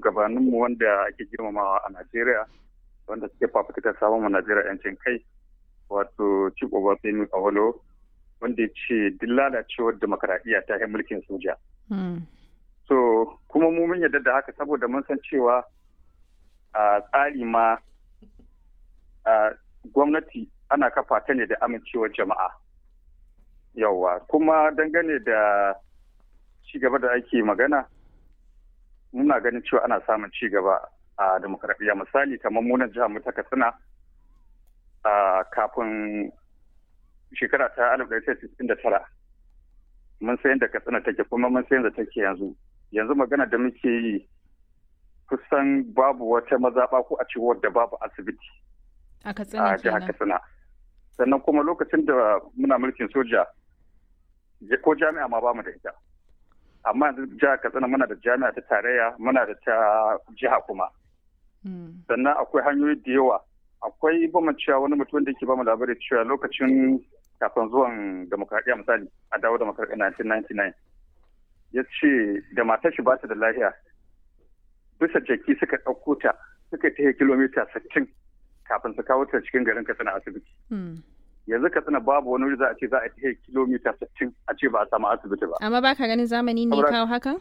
shugabanninmu wanda ake girmamawa a Najeriya wanda suke fafutukar samun Najeriya 'yancin kai wato Chief Obafemi Awolo wanda ya ce duk lalacewar demokaradiyya ta yi mulkin soja. So kuma mu mun yarda da haka saboda mun san cewa a tsari ma a gwamnati ana kafa ta ne da amincewar jama'a. Yawwa kuma dangane da ci gaba da ake magana muna ganin cewa ana samun ci gaba a demokaradiyya misali kamar munan jihar mu ta Katsina a kafin shekara ta 1969 mun san yadda Katsina take kuma mun san yadda take yanzu yanzu magana da muke yi kusan babu wata mazaɓa ko a ce wadda babu asibiti a Katsina jihar Katsina sannan kuma lokacin da muna mulkin soja ko jami'a ma bamu da ita amma yanzu jihar katsina muna da jami'a ta tarayya muna da ta jiha kuma sannan akwai hanyoyi da yawa akwai bamu cewa wani mutum da ke bamu labari cewa lokacin kafin zuwan demokradiyya misali a dawo demokradiyya 1999 ya ce da matar shi ba ta da lahiya bisa jaki suka ɗauko ta suka ta kilomita 60 kafin su kawo ta cikin garin katsina asibiti yanzu katsina babu wani wuri za a ce za a ta kilomita 60 a ce ba a samu asibiti ba amma baka ganin zamani ne kawo hakan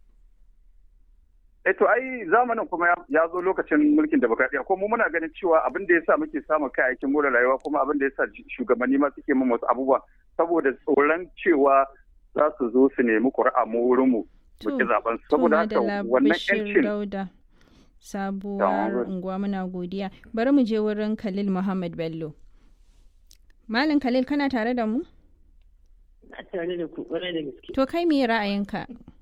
eh to ai zamanin kuma ya zo lokacin mulkin demokradiyya ko mu muna ganin cewa abin da yasa muke samun kayayyakin more rayuwa kuma abin da yasa shugabanni ma suke mun wasu abubuwa saboda tsoron cewa za su zo su nemi ƙuri'a mu wurin mu muke zaben saboda haka wannan yancin sabuwar unguwa muna godiya bari mu je wurin Khalil Muhammad Bello Malam Khalil kana tare da mu Na tare da ku ƙwarai da gaske. To kai me ra'ayinka?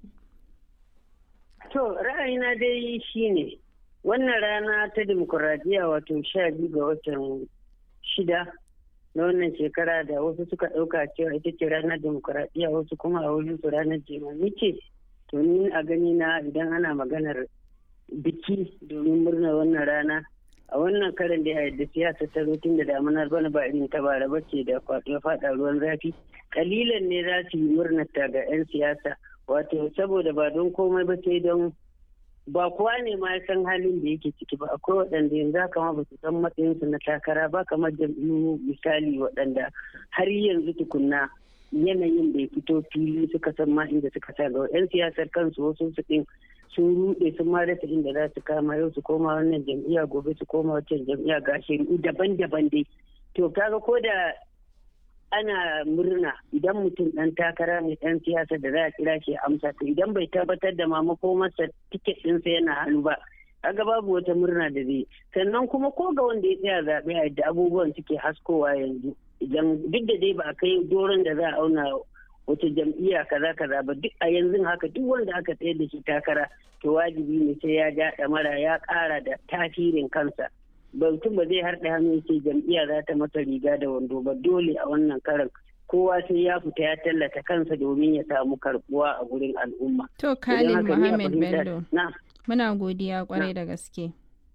To ra'ayina dai shine wannan rana ta demokuraɗiyya wato sha biyu ga watan shida na wannan shekara da wasu suka ɗauka cewa ita ce ranar demokuraɗiyya wasu kuma a wurin su ranar jimami ce. To ni a gani na idan ana maganar biki domin murnar wannan rana a wannan karin da yadda siyasa ta zo tun da damunar bana ba irin ta bara bace da kwaɗo faɗa ruwan zafi kalilan ne za su yi murnata ga 'yan siyasa wato saboda ba don komai ba sai don ba kowa ne ma ya san halin da yake ciki ba akwai waɗanda yanzu haka ma ba su san matsayinsu na takara ba kamar jam'iyyu misali waɗanda har yanzu tukunna yanayin da ya fito fili suka san ma inda suka sa ga 'yan siyasar kansu wasu su ɗin sun rude sun ma rasa inda za su kama yau su koma wannan jam'iyya gobe su koma wancan jam'iyya ga shari'u daban-daban dai to kaga ko da ana murna idan mutum dan takara mai dan siyasa da za a kira shi amsa to idan bai tabbatar da ma makomarsa tiket ɗinsa yana hannu ba kaga babu wata murna da zai sannan kuma ko ga wanda ya tsaya zaɓe a yadda abubuwan suke haskowa yanzu idan duk da dai ba a kai doron da za a auna wata jam'iyya kaza kaza ba duk a yanzu haka duk wanda aka tsayar da shi takara to wajibi ne sai ya ja mara ya ƙara da tasirin kansa mutum ba zai harɗe hannu ce jam'iyya za ta masa riga da wando ba dole a wannan karan kowa sai ya fita ya tallata kansa domin ya samu karbuwa a gurin al'umma. To Khalid Muhammad Bello. Muna godiya kwarai da gaske.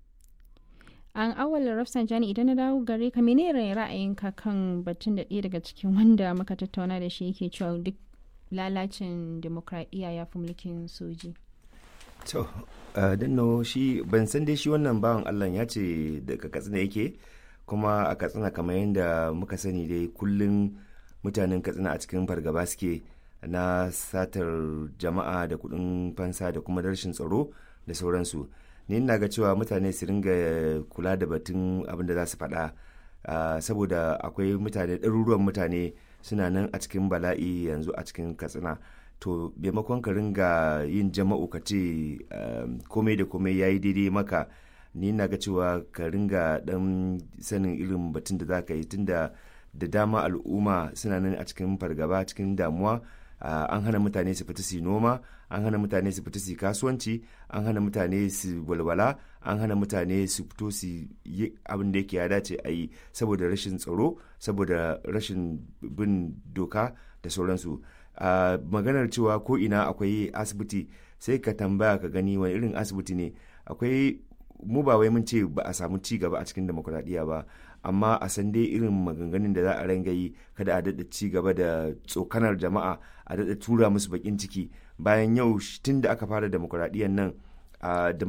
An awal Rafsanjani idan na dawo gare ka menene ra'ayinka kan batun da ɗaya daga cikin wanda muka tattauna da shi yake cewa duk lalacin demokradiyya ya fi mulkin soji. To, danno shi ban san dai shi wannan bawan Allah ya ce daga katsina yake kuma a katsina kamar yadda muka sani dai kullum mutanen katsina a cikin fargaba suke na satar jama'a da kuɗin fansa da kuma rashin tsaro da sauransu. ni ina ga cewa mutane su ringa kula da batun abin da za su faɗa saboda akwai mutane ɗaruruwan mutane suna nan a cikin bala'i yanzu a cikin katsina to maimakon ka ringa yin jama'u ka ce komai da komai ya yi daidai maka ni na ga cewa ka ringa ɗan sanin irin batun da za ka yi tunda da dama al'umma suna nan a cikin fargaba cikin damuwa an hana mutane su fita su noma an hana mutane su fita su kasuwanci an hana mutane su walwala an hana mutane su fito su yi abin da yake ya dace a yi saboda rashin tsaro saboda rashin bin doka da sauransu maganar cewa ko ina akwai asibiti sai ka tambaya ka gani wani irin asibiti ne akwai mu ba wai mun ce ba a samu ci gaba a cikin demokuraɗiyya ba amma a san dai irin maganganun da za a ranga yi kada a daɗa ci gaba da tsokanar jama'a a daɗa tura musu bakin ciki bayan yau tun da aka fara demokuraɗiyyar nan a